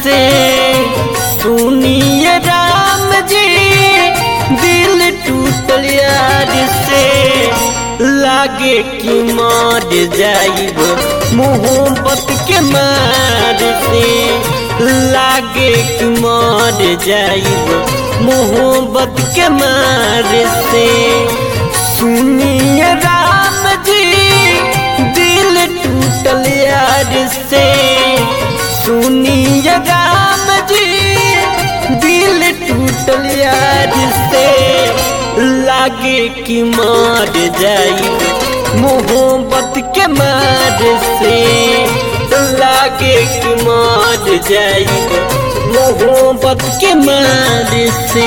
से सुनिए राम जी दिल टूटल यार से लागे कि मर जाइब मोहब्बत के मार से लागे कि मर जाइब मोहब्बत के मार से सुनिए राम जी दिल टूटल यार से सुनिए राम जी दिल टूटल यार से लागे कि मार जाई मोहब्बत के मार से लागे कि मार जाई मोहब्बत के मार से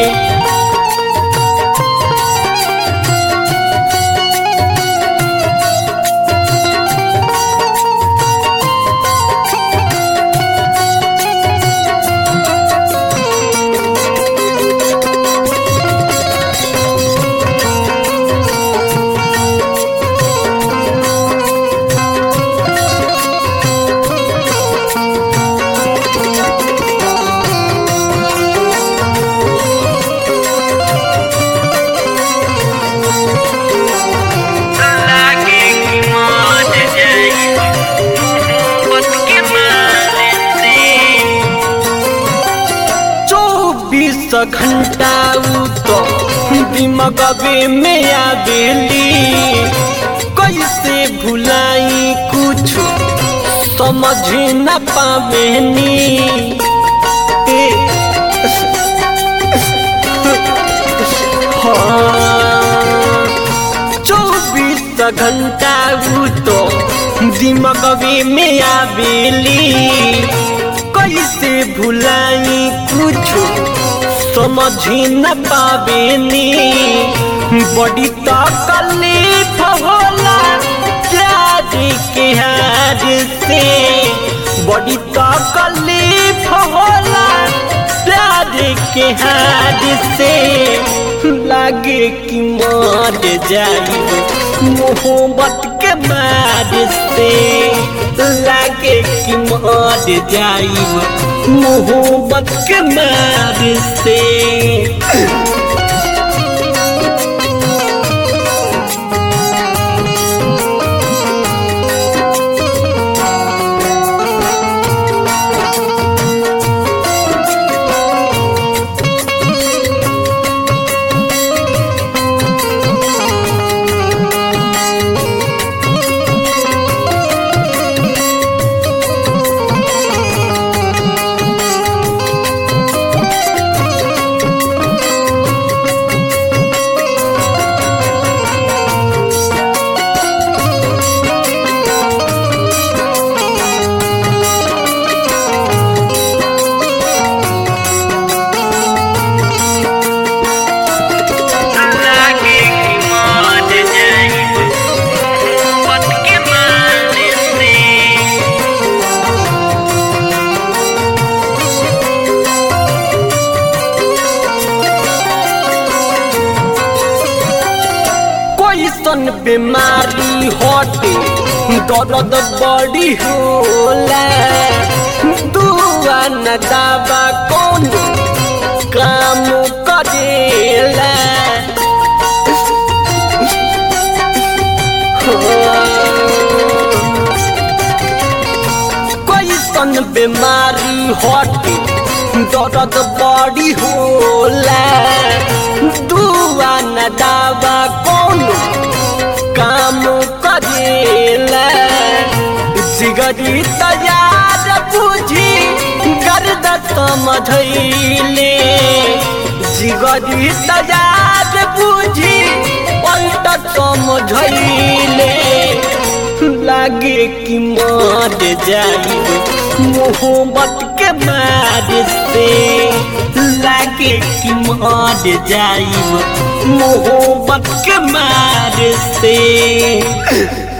लागे कि मर जाई मोहब्बत के मार से चौबीस घंटा उ तो दिमगबे में आवेली कैसे भुलाई कुछ समझ न पावेनी ए, हाँ चौबीस घंटा उ तो दिमगवे में आवेली कैसे भुलाई कुछ समझ न पावेनी बड़ी तकलीफ होला प्यार के हार से बड़ी तकलीफ होला प्यार के हार से लागे कि मर जाई मोहब्बत के मार से लागे कि मर जाई मोहब्बत के मार से लागे कि मर जाई मोहब्बत के मार से कोई सन बीमारी हटे दर्द बड़ी होला दुआ न दावा कौन काम करेला कोई सन बीमारी हटे दर्द बड़ी होला दुआ न दावा कौन काम करेला जिगरी तैयार बुझी गर्द समझैले जिगरी तैयार बुझी पलट समझैले लागे कि मर जाई मोहब्बत के मार से लागे कि मर जाई मोहब्बत के मार से